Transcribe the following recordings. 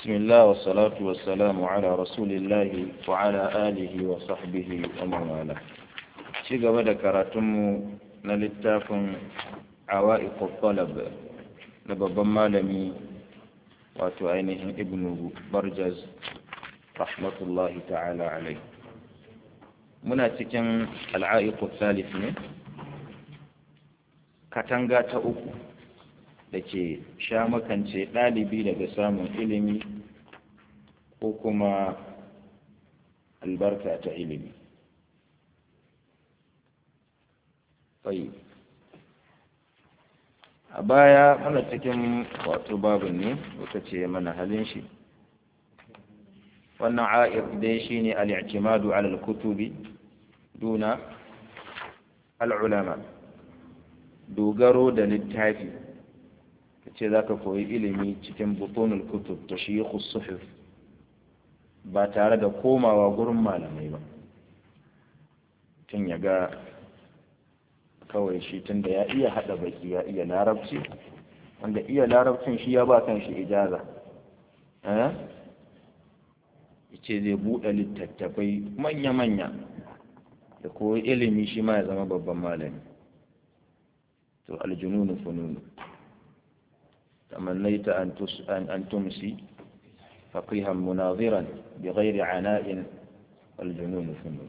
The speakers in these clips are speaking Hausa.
بسم الله والصلاة والسلام على رسول الله وعلى آله وصحبه ومن والاه ci gaba da karatunmu na littafin awa'iqut talab na babban malami wato ainihin ibnu barjaz rahmatullahi ta'ala alai muna cikin al'a'iqut salif ne katanga ta uku da ke sha makance ɗalibi daga samun ilimi ko kuma albarka ta ilimi tsayi a baya mana cikin wato babin ne wata ce mana halin shi wannan a'ir dai shi ne al'ikimadu alal kutubi duna al'ulama dogaro da littafi ka ce za ka koyi ilimi cikin butonul kutub ta shi suhuf ba tare da komawa gurin malamai ba tun ya ga kawai shi tun da ya iya haɗa baki ya iya larabci wanda iya larabcin shi ya ba kan shi ijaza ya ce zai buɗe littattafai manya-manya da koyi ilimi shi ma ya zama babban malami to aljununu fununu تمنيت أن, تس... أن... أن تمسي فقيها مناظرا بغير عناء والجنون فنون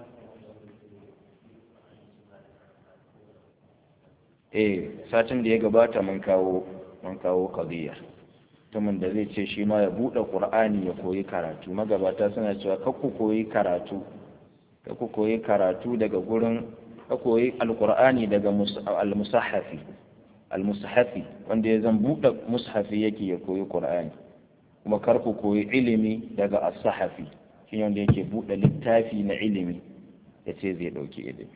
eh satin da ya gabata mun kawo mun kawo qadiyya mutumin da zai ce shi ma ya buɗe qur'ani ya koyi karatu magabata suna cewa kar ku koyi karatu kar ku koyi karatu daga gurin ka koyi alqur'ani daga al-musahhafi al-mushafi wanda ya zan buɗe mushafi yake ya koyi qur'ani kuma kar ku koyi ilimi daga as-sahafi shi wanda yake buɗe littafi na ilimi ya ce zai ɗauki ilimi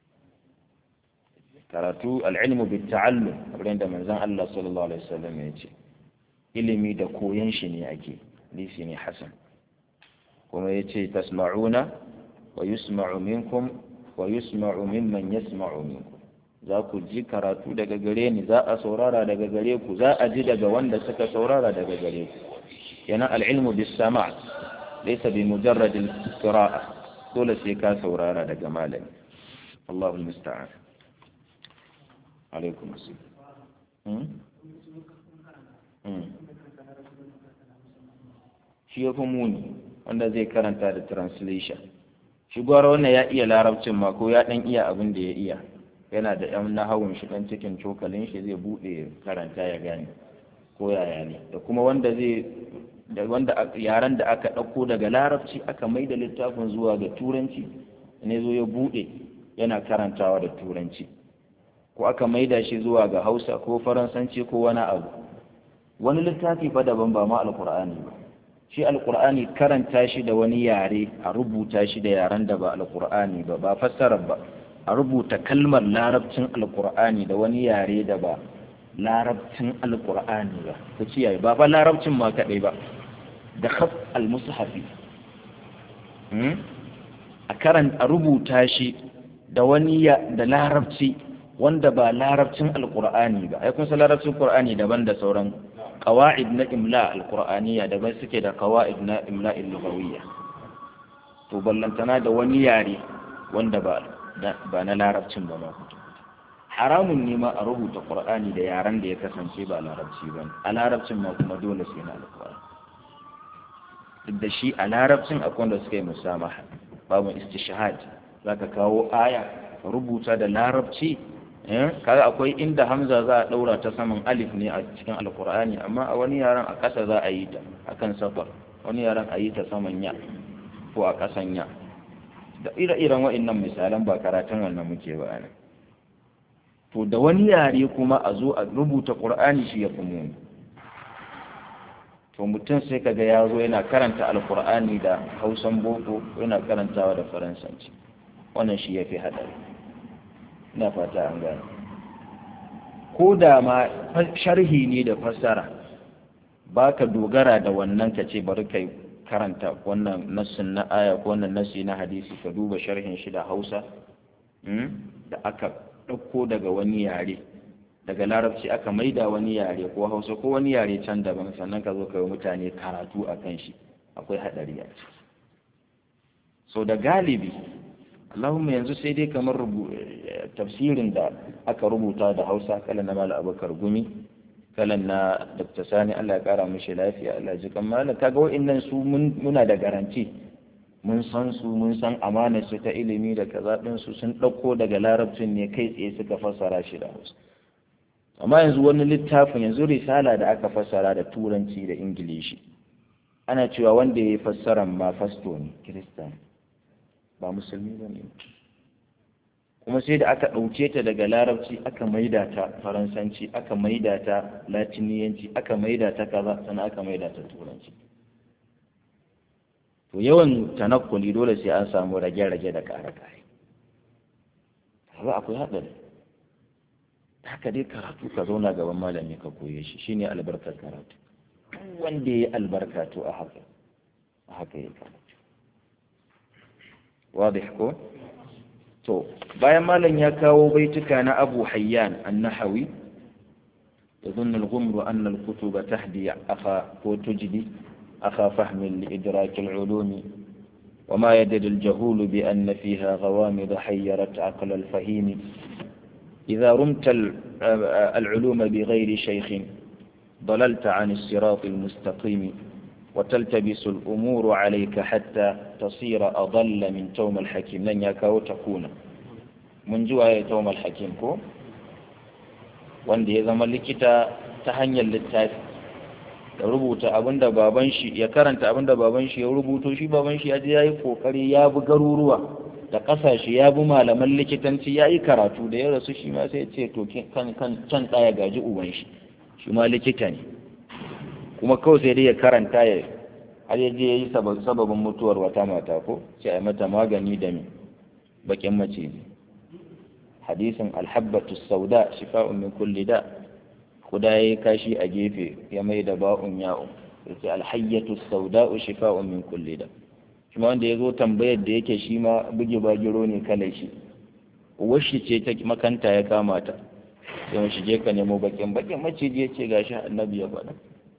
karatu al'ilmu bi ta'allum kamar da manzon Allah sallallahu alaihi wasallam ya ce ilimi da koyon shi ne ake lisi ne hasan kuma ya ce tasma'una wa yusma'u minkum wa yusma'u mimman yasma'u minkum za ku ji karatu daga gare ni za a saurara daga gare ku za a ji daga wanda suka saurara daga gare ku yana al'ilmu bis sama' laysa bi mujarrad al-qira'a dole sai ka saurara daga malami Allahu musta'an alaikum assalam shi ya fi muni wanda zai karanta da translation shi gwara wannan ya iya larabcin ma ko ya dan iya abin da ya iya yana da yan nahawun shi dan cikin cokalin shi zai bude karanta ya gane ko yaya ne da kuma wanda zai da wanda yaran da aka ɗauko daga larabci aka mai da littafin zuwa ga turanci ne zo ya bude yana karantawa da turanci ko aka maida shi zuwa ga hausa ko faransanci ko wani abu wani littafi fa daban ba ma alkur'ani ba shi alkur'ani karanta shi da wani yare a rubuta shi da yaren da ba alkur'ani ba ba fassarar ba a rubuta kalmar larabcin alkur'ani da wani yare da ba larabcin alkur'ani ba ku ciyaye ba fa larabcin ma kadai ba da khaf almushafi a karanta a rubuta shi da wani da larabci wanda ba larabcin alkur'ani ba ai kun san larabcin qur'ani daban da sauran qawaid na imla alqur'aniya daban suke da qawaid na imla lughawiyya to ballantana da wani yare wanda ba ba na larabcin ba ma haramun ne ma a rubuta qur'ani da yaren da ya kasance ba larabci ba a larabcin ma kuma dole sai na alqur'ani duk da shi a larabcin akwai wanda suka yi musamaha babu istishhad zaka kawo aya rubuta da larabci kaga akwai inda hamza za a daura ta saman alif ne a cikin alkur'ani amma a wani yaran a ƙasa za a yi ta akan safar wani yaran a yi ta saman ya ko a ƙasan ya da ire-iren wa'annan misalan ba karatun wannan muke ba ne to da wani yare kuma a zo a rubuta qur'ani shi ya fi muni to mutum sai kaga ya zo yana karanta alkur'ani da hausan boko yana karantawa da faransanci wannan shi ya fi haɗari na fata an gane ko da ma sharhi ne da fassara ba ka dogara da wannan ka ce bari kai karanta wannan nassin na aya ko wannan nassi na hadisi ka duba sharhin shi da hausa da aka ɗauko daga wani yare daga larabci aka maida wani yare ko hausa ko wani yare can daban sannan ka zo ka yi mutane karatu a kan shi akwai haɗari a ciki so da galibi Allahumma yanzu sai dai kamar tafsirin da aka rubuta da hausa kalan na mala abubakar gumi kalan na dr sani allah ya kara mishi lafiya allah ji kan malam kaga wa'annan su muna da garanti mun san su mun san amanar su ta ilimi da kaza din su sun ɗauko daga larabcin ne kai tsaye suka fassara shi da hausa amma yanzu wani littafin yanzu risala da aka fassara da turanci da ingilishi ana cewa wanda ya yi fassaran ma fasto ne kirista ba musulmi ba ne kuma sai da aka ɗauke ta daga larabci aka maida ta faransanci aka maida ta latiniyanci aka maida ta kaza sannan aka maida ta turanci to yawan tanakkuli dole sai an samu rage-rage da kare-kare ba akwai haɗari haka dai karatu ka zauna gaban malami ka koye shi shine albarkar karatu wanda ya albarka to a haka a haka ya karatu wadih ko to bayan malam ya kawo baituka na Abu Hayyan an-Nahawi يظن الغمر أن الكتب تهدي أخا وتجدي أخا فهم لإدراك العلوم وما يدري الجهول بأن فيها غوامض حيرت عقل الفهيم إذا رمت العلوم بغير شيخ ضللت عن الصراط المستقيم وتلتبس الأمور عليك حتى تصير أضل من توم الحكيم لن يكاو تكون من جوا توم الحكيم كو wanda ya zama likita ta hanyar littafi da rubuta abinda baban shi ya karanta abinda baban shi ya rubuto shi baban shi ya je yayi kokari ya bi garuruwa da kasashe ya bi malaman likitanci ya yi karatu da ya rasu shi ma sai ce to kan kan can tsaya gaji uban shi shi ma likita ne kuma kawai sai dai ya karanta ya har ya je ya yi sababin mutuwar wata mata ko sai a mata magani da me bakin mace ne hadisin alhabbatu sauda shifa'un min kulli da kuda yayi kashi a gefe ya mai da ba'un ya'un yace alhayyatu sauda'u shifa'un min kulli da shi ma wanda ya zo tambayar da yake shi ma buge bagiro ne kalar shi uwarshi ce ta makanta ya kama ta sai mu shige ka nemo bakin bakin maciji ya ce gashi annabi ya faɗa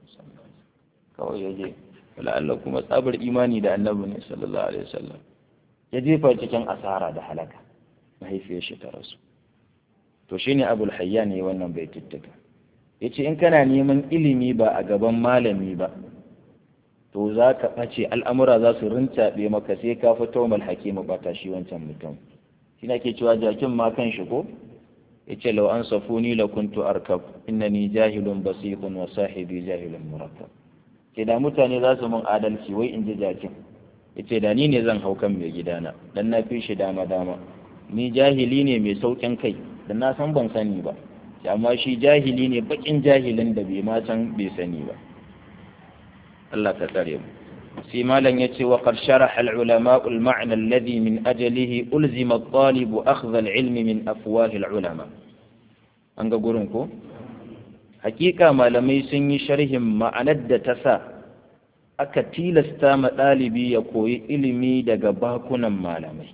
kawai ya je Allah kuma tsabar imani da annabi ne sallallahu alaihi wasallam ya jefa cikin asara da halaka mahaifiyar shi ta rasu to shine abul hayyan ne wannan bai tuttuka yace in kana neman ilimi ba a gaban malami ba to za ka ɓace al'amura za su rintaɓe maka sai ka fito mal hakimu ɓata shi wancan mutum shi ke cewa jakin ma kan shi ko ya ce lau an safuni la kuntu arkab innani jahilun basitun wa sahibi jahilun murakkab ke da mutane za su mun adalci wai in ji jakin ya ce da ni ne zan hau kan mai gidana dan na fi shi dama dama ni jahili ne mai sauƙin kai da na san ban sani ba amma shi jahili ne baƙin jahilin da bai ma san bai sani ba Allah ka tsare mu sai malam yace wa qad sharaha al ulama al ma'na alladhi min ajalihi ulzima al talib akhdha al ilmi min afwah al ulama an ga gurin ko hakika malamai sun yi sharhin ma'anar da ta sa aka tilasta ma ɗalibi ya koyi ilimi daga bakunan malamai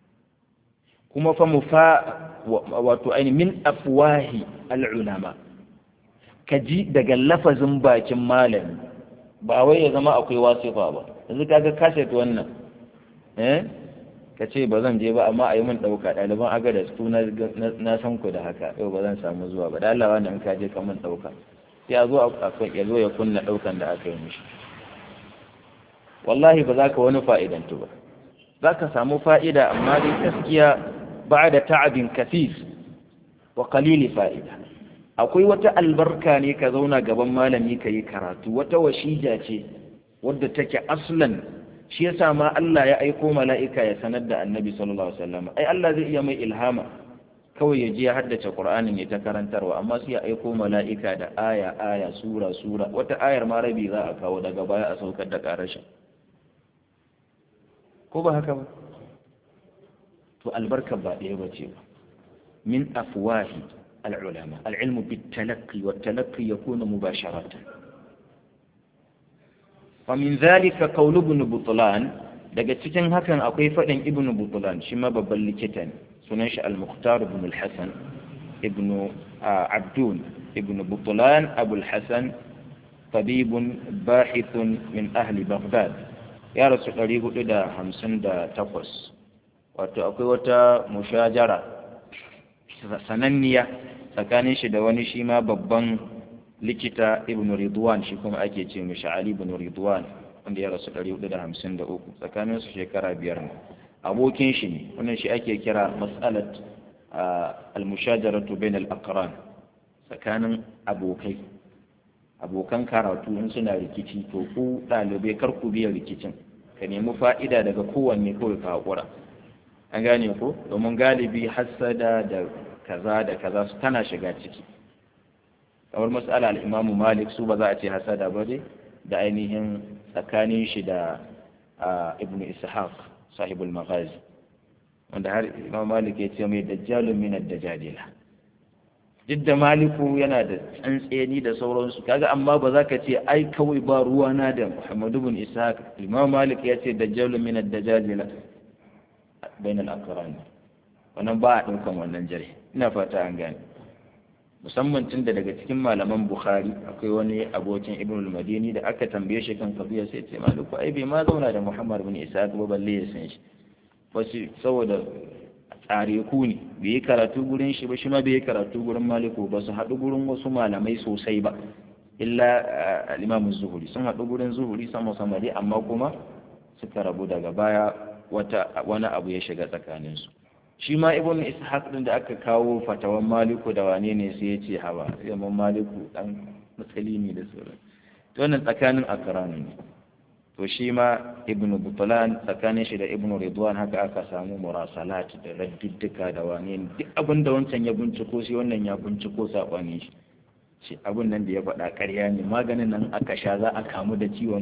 kuma fa mufa wato aini min afwahi al ulama ka ji daga lafazin bakin malami ba wai ya zama akwai wasifa ba yanzu kaga kaset wannan eh ka ce ba zan je ba amma a yi min ɗauka ɗaliban aga da su na san ku da haka yau ba zan samu zuwa ba da Allah wannan ka je ka min ɗauka sai a zo ya zo ya kunna ɗaukan da aka yi mishi wallahi ba za ka wani fa'idantu ba za ka samu fa'ida amma dai gaskiya ba da ta'abin kafif wa qalili fa'ida akwai wata albarka ne ka zauna gaban malami ka yi karatu wata washija ce wadda take aslan shi yasa ma Allah ya aiko mala'ika ya sanar da annabi sallallahu alaihi wasallam ai Allah zai iya mai ilhama kawai ya je ya haddace Qur'anin ya ta karantarwa amma sai ya aiko mala'ika da aya aya sura sura wata ayar ma rabi za a kawo daga baya a saukar da karashin ko ba haka ba to albarka ba ɗaya ba ce ba min afwahi العلماء العلم بالتلقي والتلقي يكون مباشرة ومن ذلك قول ابن بطلان daga cikin hakan akwai faɗin ibn butlan shi ma babban likita ne sunan shi al-mukhtar ibn al-hasan ibnu abdun ibnu butulan abul hasan tabibun bahithun min ahli baghdad ya rasu 458 wato akwai wata mushajara sananniya tsakanin shi da wani shi ma babban likita ibn ridwan shi kuma ake ce mishi ali ibn ridwan wanda ya rasu 453 tsakanin su shekara biyar ne abokin shi ne wannan shi ake kira mas'alat al-mushajaratu bain al-aqran tsakanin abokai abokan karatu in suna rikici to ku ɗalibai kar ku biya rikicin ka nemi fa'ida daga kowanne kawai ka haƙura an gane ko domin galibi hassada da kaza da kaza su tana shiga ciki kamar mas'ala al-imamu malik su ba za a ce hasada ba dai da ainihin tsakanin shi da ibnu ishaq sahibul maghazi wanda har imam malik ya ce mai dajjalun min ad-dajjalila duk da maliku yana da tsantseni da sauransu kaga amma ba za ka ce ai kawai ba ruwana da muhammadu bin ishaq imam malik ya ce dajjalun min ad-dajjalila bainal aqran wannan ba a daukan wannan jare ina fata an gane musamman tun da daga cikin malaman bukhari akwai wani abokin ibn al-madini da aka tambaye shi kan kabiya sai ce maliku ai bai ma zauna da muhammad bin ishaq ba balle ya san shi wasu saboda tsare ku ne bai yi karatu gurin shi ba shi ma bai yi karatu gurin maliku ba su haɗu gurin wasu malamai sosai ba illa al-imam zuhuri sun haɗu gurin zuhuri sama sama dai amma kuma suka rabu daga baya wata wani abu ya shiga tsakaninsu shi ma ibn ishaq din da aka kawo fatawan maliku da wane ne sai ya ce hawa yamman maliku dan matsali ne da sauran to wannan tsakanin akrani ne to shi ma ibn butlan tsakanin shi da ibn ridwan haka aka samu murasalat da raddiddika da wane ne duk abin da wancan ya binciko shi wannan ya binciko saɓani shi shi abin nan da ya faɗa ƙarya ne maganin nan aka sha za a kamu da ciwon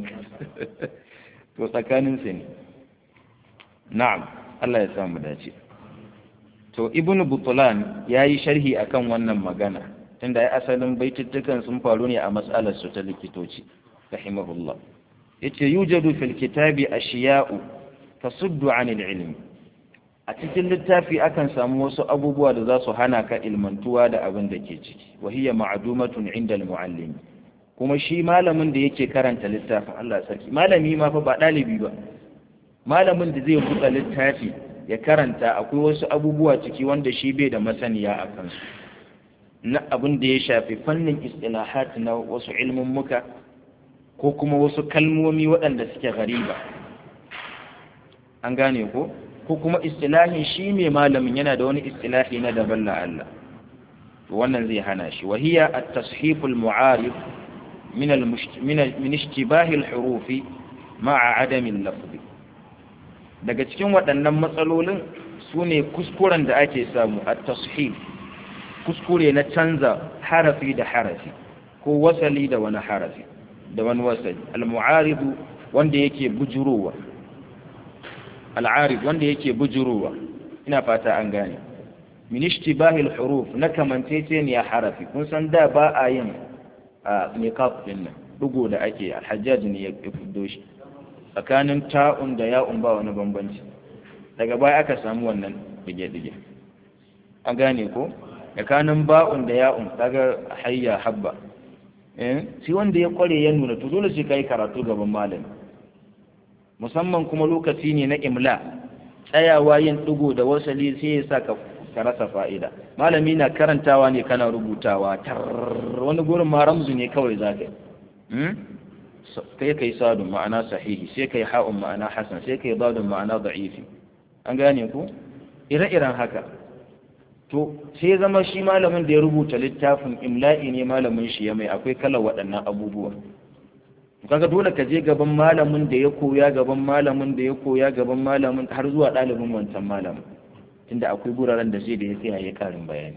to tsakanin su ne na'am Allah ya samu dace to ibnu butulan ya yi sharhi akan wannan magana tunda ya asalin baituttukan sun faru ne a matsalar su ta likitoci rahimahullah yace yujadu fil kitabi ashiya'u tasuddu 'anil ilmi a cikin littafi akan samu wasu abubuwa da za su hana ka ilmantuwa da abin da ke ciki wa hiya ma'dumatun 'inda al-mu'allim kuma shi malamin da yake karanta littafin Allah sarki malami ma fa ba dalibi ba malamin da zai buɗe littafi ya karanta akwai wasu abubuwa ciki wanda shi bai da masaniya a kansu na abin da ya shafi fannin istilahat na wasu muka ko kuma wasu kalmomi waɗanda suke gariba an gane ko ko kuma istilahin shi mai malamin yana da wani istilahi na daban la Allah wannan zai hana shi wahiya at-tashif al-mu'arif min min ishtibahi al-hurufi ma'a adami al-lafzi daga cikin waɗannan matsalolin su ne kuskuren da ake samu a tashif kuskure na canza harafi da harafi ko wasali da wani harafi da wani wasali al-mu'aridu wanda yake bujurowa al-arid wanda yake bujurowa ina fata an gane min ishtibahi al-huruf na kamanceceniya harafi kun san da ba a yin a niqab din nan dugo da ake al-hajjaj ne ya fiddo shi tsakanin ta'un da ya'un ba wani bambanci daga baya aka samu wannan dige-dige an gane ko tsakanin ba'un da ya'un kaga hayya habba eh shi wanda ya kware ya nuna to dole sai kai karatu gaban malami musamman kuma lokaci ne na imla tsayawa yin digo da wasali sai ya saka ka rasa fa'ida malami na karantawa ne kana rubutawa tar wani gurin ma ramzu ne kawai zaka yi sai kai sadun ma'ana sahihi sai kai ha'un ma'ana hasan sai kai dadun ma'ana da'ifi an gane ku ire-iren haka to sai zama shi malamin da ya rubuta littafin imla'i ne malamin shi ya mai akwai kalar waɗannan abubuwa kaga dole ka je gaban malamin da ya koya gaban malamin da ya koya gaban malamin har zuwa ɗalibin wancan malamin inda akwai guraren da sai da ya tsaya ya karin bayani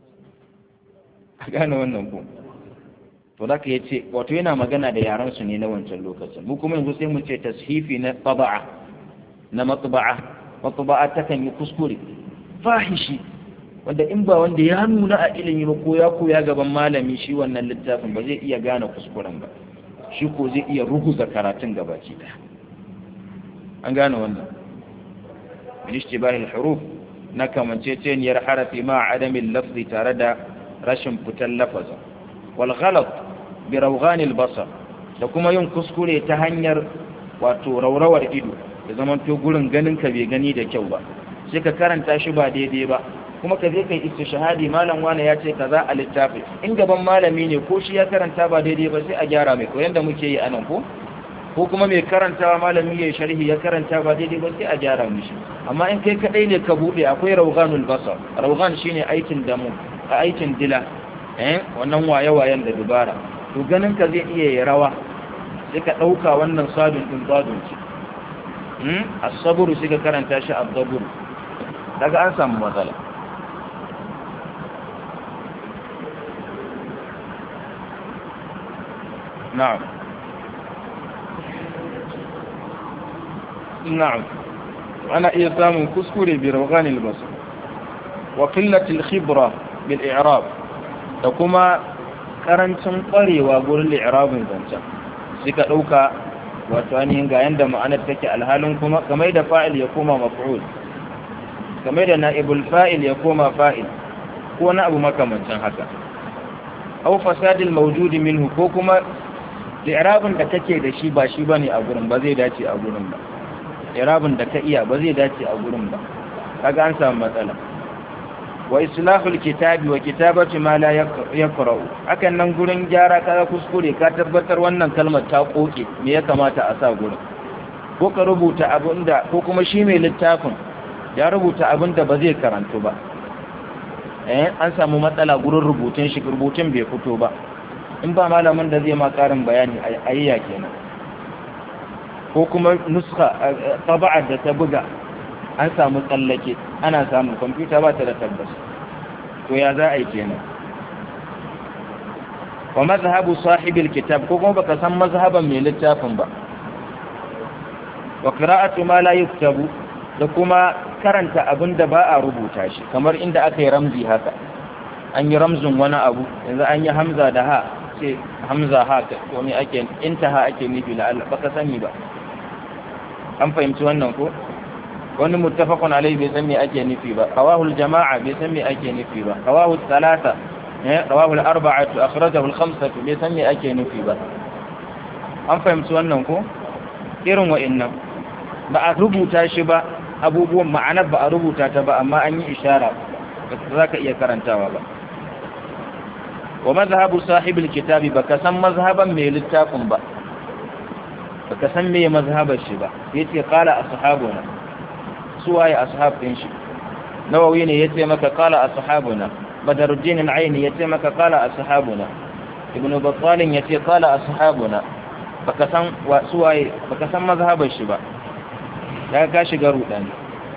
a gane wannan ku to za ka yi ce wato yana magana da yaran su ne na wancan lokacin mu kuma yanzu sai mu ce tashifi na taba'a na matba'a matba'a ta kan yi kuskure fahishi wanda in ba wanda ya nuna a ilimi ba ko ya koya gaban malami shi wannan littafin ba zai iya gane kuskuren ba shi ko zai iya ruguza karatun gabaki daya an gane wannan min ishtibah al-huruf na kamanceceniyar harafi ma adamin lafzi tare da rashin fitan lafazin wal ghalat bi rawghanil basar da kuma yin kuskure ta hanyar wato raurawar ido da zaman to gurin ganin ka bai gani da kyau ba sai ka karanta shi ba daidai ba kuma ka je kai istishhadi malam wani ya ce kaza a littafi in gaban malami ne ko shi ya karanta ba daidai ba sai a gyara mai ko yanda muke yi anan ko ko kuma mai karantawa malami ya sharhi ya karanta ba daidai ba sai a gyara mishi amma in kai kadai ne ka bude akwai rawganul basar rawgan shine aikin damu a aikin dila eh wannan waye-wayen da dubara to ganin ka zai iya yi rawa sai ka dauka wannan sadun din zadun ce hmm as-sabru sai ka karanta shi az-zabur daga an samu matsala na'am na'am ana iya samun kuskure bi rawganil basar wa qillatil khibra bil i'rab da kuma karancin kwarewa gurin i'rabin zancen sai ka dauka wato ainihin ga yanda ma'anar take alhalin kuma kamar da fa'il ya koma maf'ul kamar da na'ibul fa'il ya koma fa'il ko na abu makamancin haka aw fasadil mawjudi minhu ko kuma i'rabin da kake da shi ba shi bane a gurin ba zai dace a gurin ba i'rabin da ka iya ba zai dace a gurin ba kaga an samu matsala wa islahul kitabi wa kitabatu ma la yaqra'u hakan nan gurin gyara kaga kuskure ka tabbatar wannan kalmar ta koke me ya kamata a sa gurin ko ka rubuta abinda ko kuma shi mai littafin ya rubuta abinda ba zai karantu ba eh an samu matsala gurin rubutun shi rubutun bai fito ba in ba malamin da zai ma karin bayani ayya kenan ko kuma nuska taba'ar da ta buga an samu tsallake ana samun kwamfuta ba ta da tabbas to ya za a yi kenan wa mazhabu sahibil kitab ko kuma baka san mazhaban mai littafin ba wa qira'atu ma la yuktabu da kuma karanta abin da ba a rubuta shi kamar inda aka yi ramzi haka an yi ramzin wani abu yanzu an yi hamza da ha ce hamza ha ko ne ake intaha ake nufi la Allah baka sani ba an fahimci wannan ko wani muttafaqun alayhi bai san me ake nufi ba rawahul jama'a bai san me ake nufi ba rawahul thalatha eh rawahul arba'atu akhrajahu al-khamsatu bai san me ake nufi ba an fahimci wannan ko irin wa'annan ba a rubuta shi ba abubuwan ma'anar ba a rubuta ta ba amma an yi ishara ba za ka iya karantawa ba wa mazhabu sahibul kitabi baka san mazhaban mai littafin ba baka san me mazhabar shi ba yace qala ashabuna suwaye ashab din shi nawawi ne yace maka qala ashabuna badruddin al-aini yace maka qala ashabuna ibn battal yace qala ashabuna baka san suwaye baka san mazhabar shi ba daga ka shiga rudani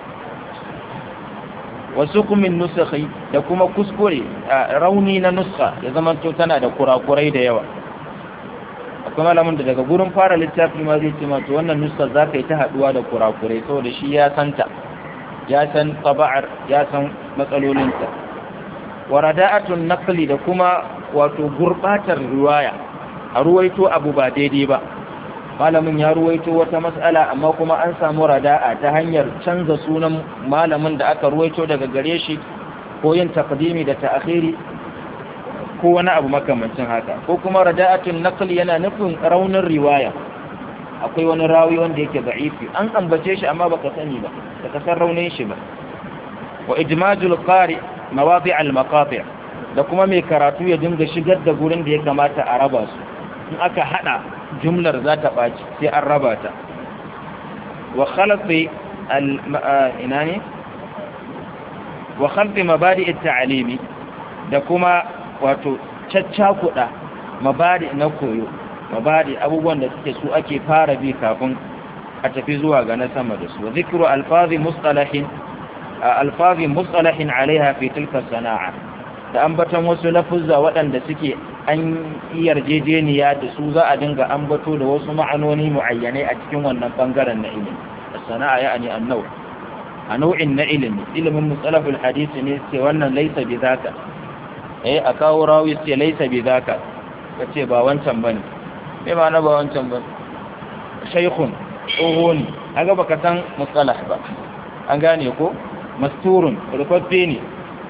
wasu kumin nusakhi da kuma kuskure rauni na nuska ya zama to tana da kurakurai da yawa akwai malamin da daga gurin fara littafi ma zai ce ma to wannan nuska za ka yi ta haduwa da kurakurai saboda shi ya santa ya san taba'ar ya san matsalolinta warada'atun naqli da kuma wato gurbatar riwaya a ruwaito abu ba daidai ba malamin ya ruwaito wata mas'ala amma kuma an samu rada'a ta hanyar canza sunan malamin da aka ruwaito daga gare shi ko yin taqdimi da ta'khiri ko wani abu makamancin haka ko kuma rada'atun naql yana nufin raunin riwaya akwai wani rawi wanda yake da'ifi an ambace shi amma baka sani ba baka san raunin shi ba wa ijmajul qari mawadi' al maqati' da kuma mai karatu ya dinga shigar da gurin da ya kamata a raba su in aka hada jumlar za ta ɓaci sai an raba ta wa khalqi al ina ne wa khalqi mabadi at-ta'limi da kuma wato caccakuda mabadi na koyo mabadi abubuwan da suke su ake fara bi kafin a tafi zuwa ga na sama da su zikru alfazi mustalahin alfazi mustalahin alaiha fi tilka sana'a da ambatan wasu lafuzza waɗanda suke an yarjejeniya da su za a dinga ambato da wasu ma'anoni mu'ayyanai a cikin wannan bangaren na ilimi sana'a ya'ani annau a nau'in na ilimi ilimin mustalahul hadisi ne ce wannan laisa bi zaka eh a kawo rawi ce laisa bi zaka kace ba wancan bane me ma na ba wancan bane shaykhun tsoho ne kaga baka san mustalah ba an gane ko masturun rufaffe ne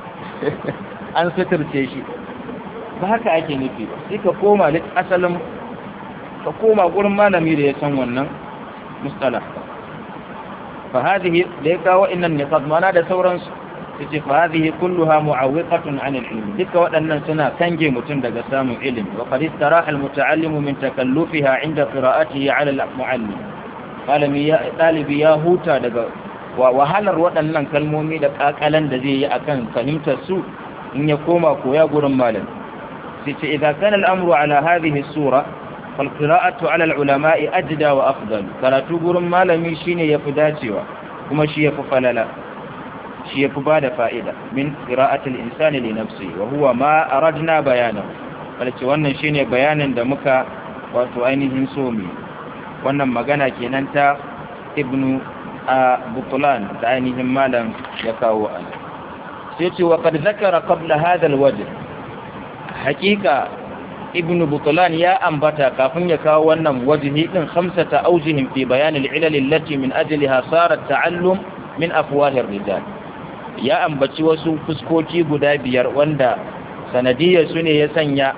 an suturce shi ba haka ake nufi ba sai ka koma asalin ka koma gurin malami da ya san wannan mustalah fa hadhihi da ya kawo innan niqab mana da sauransu yace fa hadhihi kulluha mu'awwiqatun 'an al-ilm duka waɗannan suna kange mutum daga samun ilimi wa qad istaraha al-muta'allim min takallufiha 'inda qira'atihi 'ala al-mu'allim malami ya dalibi ya huta daga wahalar waɗannan kalmomi da kakalan da zai yi akan fahimtar su in ya koma koya gurin malam sai ce idza kana al-amru 'ala hadhihi as-sura fal qira'atu 'ala al-ulama'i ajda wa afdal karatu gurin malami shine yafi dacewa kuma shi yafi falala shi yafi bada fa'ida min qira'atil insani li nafsi wa huwa ma aradna bayana balce wannan shine bayanin da muka wato ainihin so mu wannan magana kenan ta ibnu butlan da ainihin malam ya kawo an sai ce wa qad zakara qabla hadha alwajh haqiqa ibnu butlan ya ambata kafin ya kawo wannan wajhi din khamsata awjihin fi bayan al-ilal allati min ajliha sara at-ta'allum min afwahir rijal ya ambaci wasu fuskoki guda biyar wanda sanadiyar su ne ya sanya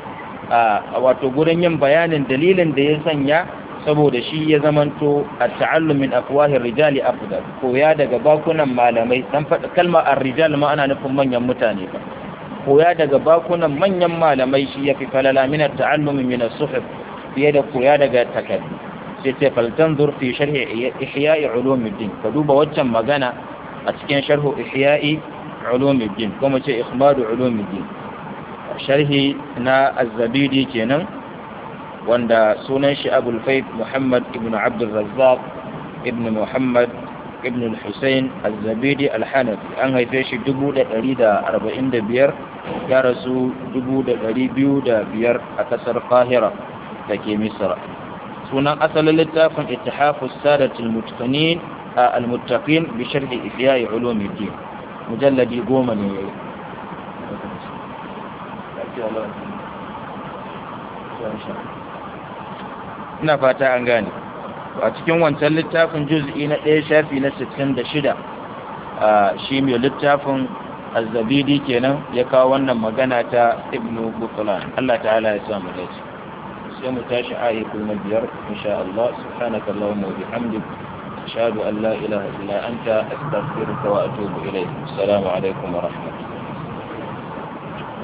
a wato gurin yin bayanin dalilin da ya sanya saboda shi ya zamanto a ta'allum min afwahir rijali afdal koya daga bakunan malamai dan faɗa kalmar ar-rijal ma ana nufin manyan mutane ba koya daga bakunan manyan malamai shi yafi falala min at-ta'allum min as-suhuf fiye da koya daga takardu sai ce faltanzur fi sharhi ihya'i ulumuddin ka duba waccan magana a cikin sharhu ihya'i ulumuddin kuma ce ikhmadu ulumuddin sharhi na az-zabidi kenan wanda sunan shi abul faith muhammad ibn abdul razzaq ibn muhammad ibn al-husayn az-zabidi al-hanafi an haife shi 1145 ya rasu 2205 a kasar qahira da ke misra sunan asalin littafin ittihafu sadat al-mutaqinin al-muttaqin bi sharhi ihya ulumuddin mujalladi goma ne yayi ina fata an gane a cikin wancan littafin juz'i na ɗaya shafi na 66 a shi mai littafin azzabidi kenan ya kawo wannan magana ta ibnu butulan Allah ta'ala ya samu dace sai mu tashi ayi kuma biyar insha Allah subhanaka allahumma wa bihamdik ashhadu an la ilaha illa anta astaghfiruka wa atubu ilayk assalamu alaikum wa rahmatullahi